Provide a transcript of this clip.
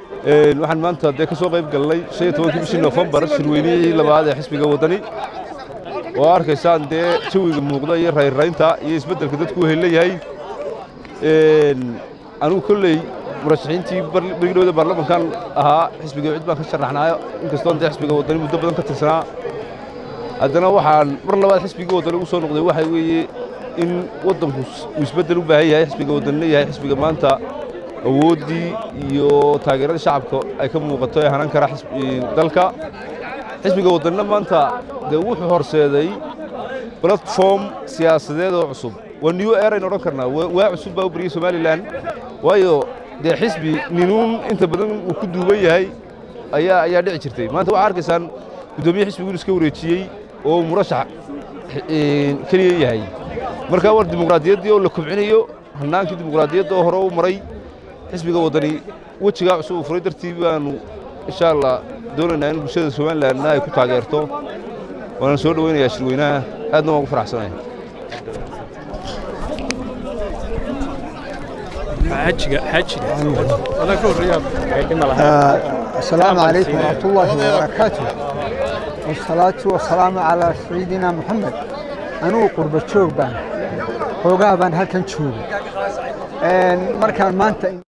waxaan maanta dee ka soo qayb galnay shan iyo tobankii bishii nofembar shirweynihii labaad ee xisbiga waddani oo arkaysaan dee jawiga muuqda iyo rayrraynta iyo isbeddelka dadku heleyahay anugu kolley murashaxiintii berigidhowda baarlamankan ahaa xisbiga cid baan ka sharaxnaayo inkastoon dee xisbiga waddani muddo badan ka tirsanaa haddana waxaan mar labaad xisbigii waddani ugu soo noqday waxaa weeye in waddanku uu isbeddel u baahan yahay xisbiga waddanina yahay xisbiga maanta awooddii iyo taageeradii shacabka ay ka muuqato ee hanan kara dalka xisbiga waddanina maanta dee wuxuu horseeday platform siyaasadeed oo cusub waa new erayn odhan karnaa waa cusub baa u bariyey somalilan waayo dee xisbi ninuun inta badan uu ku duuban yahay ayaa ayaa dhici jirtay maanta waxaa arkaysaan guddoomiye xisbigu inu iska wareejiyey oo murashax keliya yahay marka war dimuqraadiyaddii oo la kobcinayo hannaankii dimuqraadiyadda oo hore u maray xisbiga waddani wejigaa cusub uu furay dartii baanu insha allah doonaynaa in bulshada somalilanna ay ku taageerto waana soo dhowaynayaa shirweynaha aadna waan ugu faraxsanaya السلام عليكم ورحمة الله وبركاته والصلاة والسلام على سيدنا محمد أنو قرب الشوق بان حوغا بان هلكن شوق markaan maanta